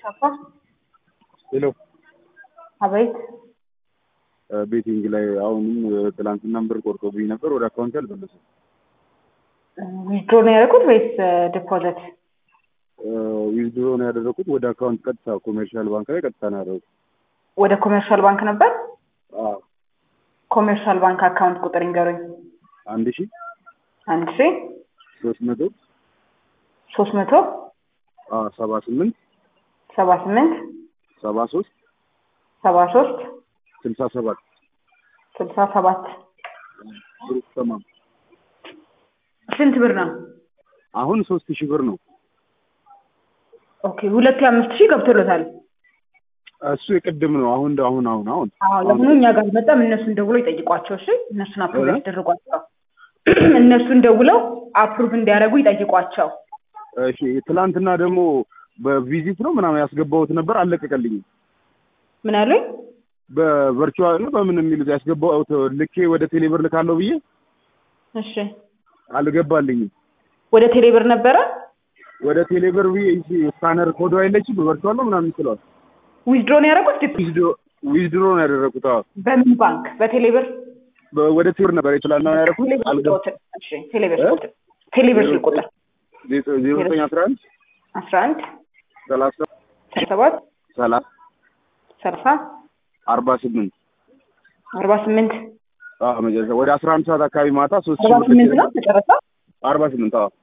ቻፓ ሄሎ አቤት ቤቲንግ ላይ አሁንም ትላንትናም ብር ቆርጦብኝ ነበር። ወደ አካውንት አልመለሰም። ዊዝድሮ ነው ያደረኩት ወይስ ዲፖዚት? ዊዝድሮ ነው ያደረኩት ወደ አካውንት ቀጥታ ኮሜርሻል ባንክ ላይ ቀጥታ ነው ያደረኩት። ወደ ኮሜርሻል ባንክ ነበር። አዎ ኮሜርሻል ባንክ አካውንት ቁጥር ይንገሩኝ። አንድ ሺ አንድ ሺ ሶስት መቶ ሶስት መቶ ሰባ ስምንት ሰባ ስምንት ሰባ ሶስት ሰባ ሶስት ስልሳ ሰባት ስልሳ ሰባት ብሩክ ተማም ስንት ብር ነው? አሁን ሶስት ሺህ ብር ነው። ኦኬ ሁለት የአምስት ሺህ ገብቶለታል። እሱ የቅድም ነው። አሁን አሁን አሁን አሁን አዎ ለምኑ እኛ ጋር መጣም እነሱን ደውለው ይጠይቋቸው። እሺ እነሱን አፕሩቭ እ? ያስደርጓቸው። እነሱን ደውለው አፕሩቭ እንዲያደርጉ ይጠይቋቸው። እሺ ትላንትና ደግሞ በቪዚት ነው ምናምን ያስገባሁት ነበር አልለቀቀልኝም። ምን አሉኝ? በቨርቹዋል ነው በምን የሚሉት ያስገባሁት ልኬ ወደ ቴሌብር ልካለሁ ብዬ እሺ አልገባልኝም። ወደ ቴሌብር ነበረ ወደ ቴሌብር ብዬ ይቺ ስካነር ኮዶ አይለችም በቨርቹዋል ነው ምናምን ይችላል። ዊዝድሮ ነው ያደረጉት? ዲፕ- ዊዝድሮ- ዊዝድሮ ነው ያደረኩት። አዎ በምን ባንክ? በቴሌብር በ- ወደ ቴሌብር ነበር የትላንትና ነው ያደረኩት። ቴሌብር አልገባ ቁጥር። እሺ ቴሌብር እ? ቁጥር ቴሌብር ስልክ ቁጥር ዜሮ ዘጠኝ አስራ አንድ አስራ አንድ ሰላሳ ሰባት ሰላሳ ሰላሳ አርባ ስምንት አርባ ስምንት አዎ መጨረሻ ወደ አስራ አንድ ሰዓት አካባቢ ማታ ሶስት አርባ ሺህ ብር ስምንት ነው መጨረሻ። አርባ ስምንት አዎ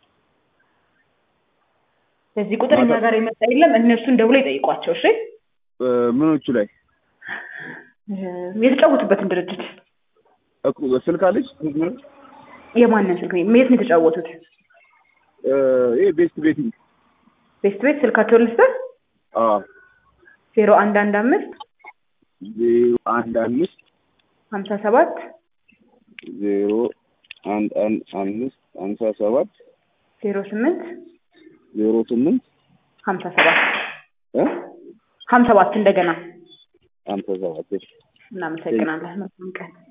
በዚህ ቁጥር እኛ ጋር የመጣ የለም። እነሱን ደውለው ይጠይቋቸው። እሺ እ፣ ምኖቹ ላይ እ፣ የተጫወቱበትን ድርጅት እኮ ስልክ አለች የማንን ስልክ ነው? የት ነው የተጫወቱት? እ፣ ይሄ ቤስት ቤቲንግ ቤስት ቤት ስልካቸውን ልስጥህ አዎ ዜሮ አንድ አንድ አምስት ዜሮ አንድ አምስት ሀምሳ ሰባት ዜሮ አንድ አንድ አምስት ሀምሳ ሰባት ዜሮ ስምንት ዜሮ ስምንት ሀምሳ ሰባት እ ሀምሳ ሰባት እንደገና ሀምሳ ሰባት እናመሰግናለን። መልካም ቀን